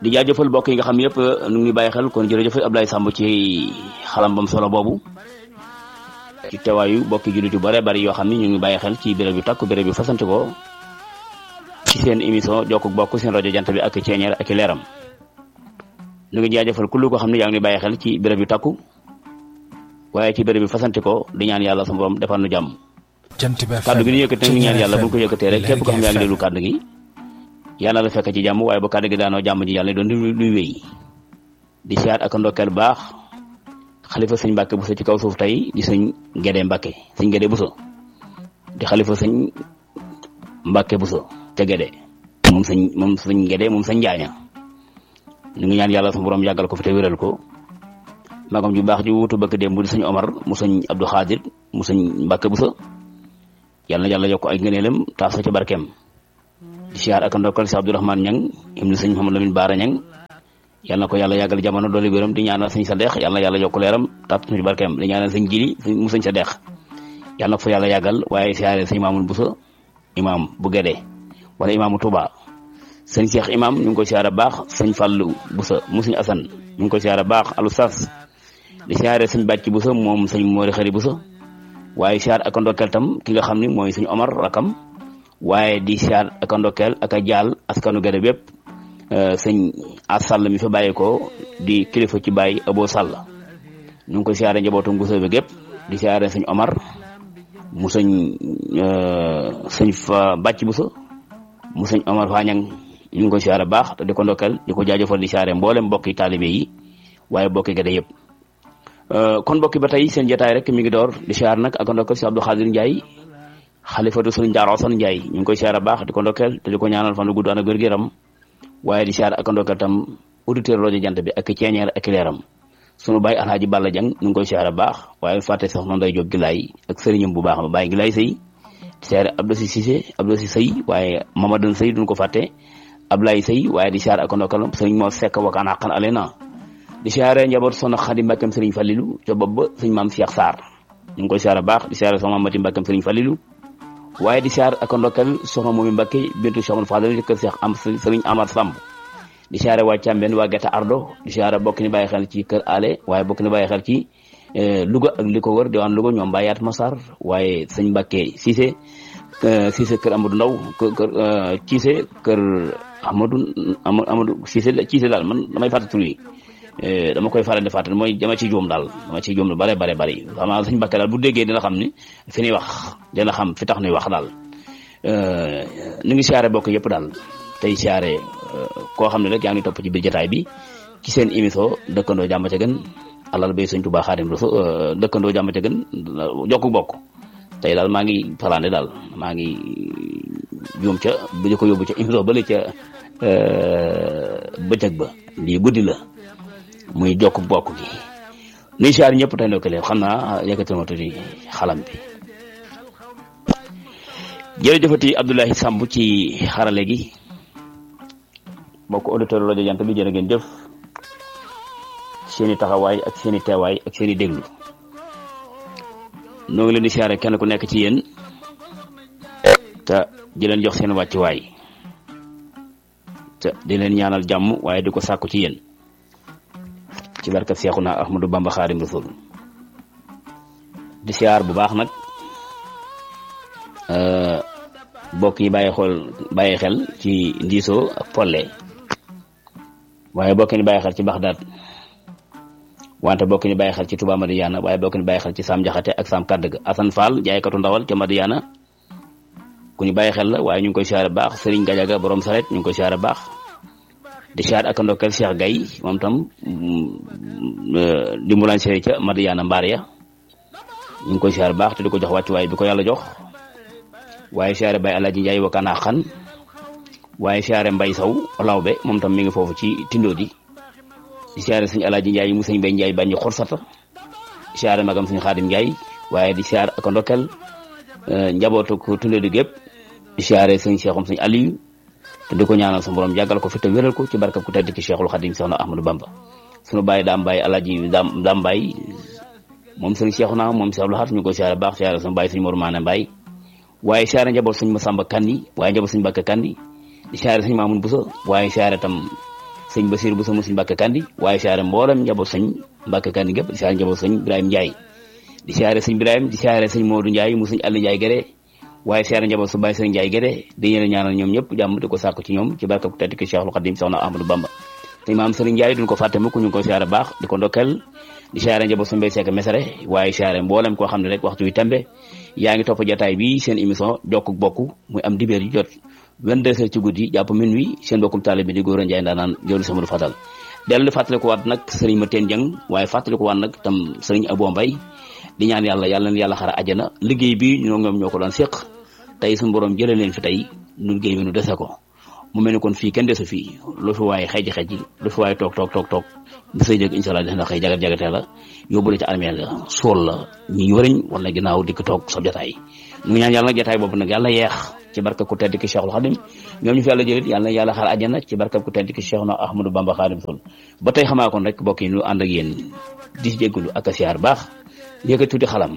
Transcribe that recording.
di jaajëfal mbokk yi nga xam yëpp nu ngi bàyyi xel kon jërëjëf Ablaye Samb ci xalam bam solo boobu ci teewaayu mbokki jullit yu bare bari yoo xam ni ñu ngi bàyyi xel ci béréb yu takku béréb yu fasante ko ci seen émission jokk bokk seen rajo jant bi ak ceeñeer ak leeram ñu ngi jaajëfal kullu ko xam ne yaa ngi bàyyi xel ci béréb yu takku waaye ci béréb yu fasante ko di ñaan yàlla sama borom defal nu jàmm kàddu gi ñu yëkkati nag ñaan yàlla bu ñu ko yëkkatee rek képp ko xam ne yaa ngi déglu kàddu gi yàlla la fekk ci jàmm waaye ba kàddu gi daanoo jàmm ji yàlla doon luy wéy di siyaat ak ndokkeel baax xalifa sëñ Mbàkke Buso ci kaw suuf tey di sëñ Gédé Mbàkke sëñ Gédé Buso di xalifa sëñ Mbàkke Buso ca Gédé moom sëñ moom sëñ Gédé moom sëñ Njaaña ñu ngi ñaan yàlla sama borom yàggal ko fi te wéral ko magam ju baax ju wutu bëkk démb di sëñ Omar mu sëñ Abdou Xaadir mu sëñ Mbàkke Buso yàlla na yàlla yokk ay ngëneelam taas ci barkeem di siyaar ak ndokkal si Abdourahmane Ñang ibnu sëñ Mouhamadou Lamine Baara Ñang yàlla na ko yàlla yàggal jamono doole wéram di ñaanal sëñ sa deex yàlla na yàlla yokk leeram taas ci barkeem di ñaanal sëñ Jili mu sëñ sa deex yàlla na ko fa yàlla yàggal waaye siyaare sëñ Mamoun Buso imam bu Gédé wala imaamu Touba sëñ Cheikh imam ñu ngi koy siyaare baax sëñ Fallou Buso mu sëñ Asan ñu ngi koy siyaare baax alu sas di siyaare sëñ Bàcci Buso moom sëñ Moori Xari Buso waaye siyaar ak ndokkeel tam ki nga xam ni mooy sëñ Omar rakam waaye di siyaar ak ndokkeel ak a jaal askanu Gédé bépp sëñ as sàll mi fa bàyyi ko di kilifa ci bàyyi abo sàll ñu ngi koy siyaare njabootu Buso bi gépp di siyaare sëñ Omar mu sëñ sëñ fa Bàcci Buso mu sëñ Omar Fañang ñu ngi koy siyaare baax te di ko ndokkeel di ko jaajëfal di siyaare mboolem mbokki taalibe yi waaye mbokki Gédé yëpp kon mbokki ba tey seen jotaay rek mi ngi door di siyaar nag ak ndokkeel si Abdou Khadir Ndiaye xalifatu sëriñ Daara Osan Ndiaye ñu ngi koy siyaar baax di ko ndokkeel te di ko ñaanal fan gudd ak wér-gu-yaram waaye di siyaar ak ndokkeel tam auditeur rajo jant bi ak ceeñeer ak leeram sunu baay Alhaji Balla Jang ñu ngi koy siyaar baax waaye fàtte soxna Ndey Jóob Gilaay ak sëriñam bu baax ba Baay Gilaay Sëy di siyaar Abdou Si Cissé Abdou Si Sëy waaye Mamadou Sëy duñ ko fàtte Ablaye Sëy waaye di siyaar ak ndokkeel sëriñ moo sekk wakaan xaqan alena di siyaare njaboot soxna Xadi Mbàkkam sëriñ Falilu ca bopp ba sëñ maam Cheikh Sarr ñu ngi koy siyaare baax di siyaare soxna Mati Mbàkkam sëriñ Falilu waaye di siyaar ak ndokkeel soxna moomi Mbàkke bintu Cheikh Amadou Fadal kër Cheikh am sëriñ Amar Samb di siyaare waa Càmbeen waa Getta Ardo di siyaare bokk ni bàyyi xel ci kër Ale waaye bokk ni bàyyi xel ci Louga ak li ko wër diwaan Louga ñoom Bayaat Masar waaye sëñ Mbàkke Cissé Cissé kër Amadou Ndaw kër Cissé kër Amadou Amadou Cissé Cissé daal man damay fàtte tur yi dama koy faral di fàttali mooy dama ci juum daal dama ci juum lu bare bare bari xam naa suñu Mbàkke daal bu déggee dina xam ni fi ñuy wax dina xam fi tax ñuy wax daal ñu ngi siyaare bokk yëpp daal tey siyaare koo xam ne rek yaa ngi topp ci biir jotaay bi ci seen émission dëkkandoo jàmm ca gën alal bay sëñ Tuubaa Xaadim Rasuul dëkkandoo jàmm ca gën jokku bokk tey daal maa ngi falaande daal maa ngi juum ca bu ñu ko yóbbu ca émission ba la ca bëccëg ba lii guddi la muy jokk bokk gi nuy siyaar ñëpp tey ndokkale xam naa yëkkatal ma tuuti xalam bi jërëjëfati Abdoulaye Samb ci xarale gi bokk auditeur rajo jant bi jërë ngeen jëf seeni taxawaay ak seeni teewaay ak seeni déglu noo ngi leen di siyaare kenn ku nekk ci yéen te di leen jox seen wàccuwaay te di leen ñaanal jàmm waaye di ko sàkku ci yéen ci barkat Seexuna Ahmadu Bamba Xaadim Rasul di siyaar bu baax nag bokk yi bàyyi xool bàyyi xel ci ndiisoo ak polle waaye bokk ni bàyyi xel ci Baxdaad wante bokk ni bàyyi xel ci Touba Madiana waaye bokk ni bàyyi xel ci Sam Jaxate ak Sam Kàddëg Asan Fall jaaykatu ndawal ca Madiana ku ñu bàyyi xel la waaye ñu ngi koy siyaare baax Serigne Gajaga borom saret ñu ngi koy siyaare baax di siyaar ak ndokkeel Cheikh Gaye moom tam di mulaan sere ca Madiana mbaar ya ñu ngi koy siyaare baax te di ko jox wàccuwaay bi ko yàlla jox waaye siyaare Baye Alaaji Njaay wakkaanaa xan waaye siyaare Mbay Saw lawbe moom tam mi ngi foofu ci tindo di di siyaare sëñ Alaaji Njaay mu sëñ Bay Njaay baññi xorsata siyaare magam sëñ Xaadim Njaay waaye di siyaar ak ndokkeel njabootu ko tindo di gépp di siyaare sëñ Seexum sëñ Aliyu te di ko ñaanal sa borom yàggal ko fi te wéral ko ci barkab ku tedd ki Cheikhul Xadim Seexna Ahmadou Bamba sunu bàyyi daam bàyyi Alaaji daam daam bàyyi moom sëñ Seexuna moom Seex Abdul Ahad ñu koy siyaare baax siyaare sunu bàyyi sëñ Mor Maane Mbaay waaye siyaare njaboot sëñ Masamba Kandi waaye njaboot sëñ Bakka Kandi di siyaare sëñ Maamun Buso waaye siyaare tam sëñ Basiir bu sama sëñ Mbàkke Kandi waaye siyaare mboolem njaboot sëñ Mbàkke Kandi gépp di siyaare njaboot sëñ Ibrahima Ndiaye di siyaare sëñ Ibrahima di siyaare sëñ Modou Ndiaye mu sëñ Alla Ndiaye Gere waaye siyaare njaboot su Baye sëñ Ndiaye Gere di ñeen ñaanal ñoom ñëpp jàmm di ko sàkku ci ñoom ci barka ku tedd ki Cheikhul Khadim Soxna Ahmadou Bamba sëñ maam sëriñ Ndiaye duñ ko fàtte mukk ñu ngi ko siyaare baax di ko ndokkel di siyaare njaboot su Mbay Seck Mesere waaye siyaare mboolem koo xam ne rek waxtu wi tembe yaa ngi topp jotaay bi seen émission jokk bokk muy am dibéer yu jot 22 heures ci guddi jàpp minuit seen bokkum taalibe bi di góor a Njaay ndaanaan jëwlu sama du fatal dellu fàttali ko waat nag sëriñ ma teen jëng waaye fàttali ko waat nag tam sëriñ Abo Mbay di ñaan yàlla yàlla na yàlla xara àjjana liggéey bi ñoo ñoom ñoo ko doon séq tey suñu borom jëlee leen fi tey nu liggéey bi nu dese ko mu mel ni kon fii kenn desu fii lu fi waaye xeji xeji lu fi waaye toog toog toog toog bu say jëg incha allah dina xëy jagat jagatee la yóbbu la ci armeel la sool la ñi wëriñ wala ginnaaw dikk toog sa jotaay ñu ngi ñaan yàlla nag jotaay boobu nag yàlla yeex ci barka ku tedd ki Cheikhul Khadim ñoom ñu fi yàlla jëlit yàlla na yàlla xaar àjjana ci barka ku tedd ki Cheikhuna Ahmadou Bamba Khadim Rasul ba tey xamaa kon rek mbokk yi ñu ànd ak yéen di jégalu ak a siyaar baax yëkkati tuuti xalam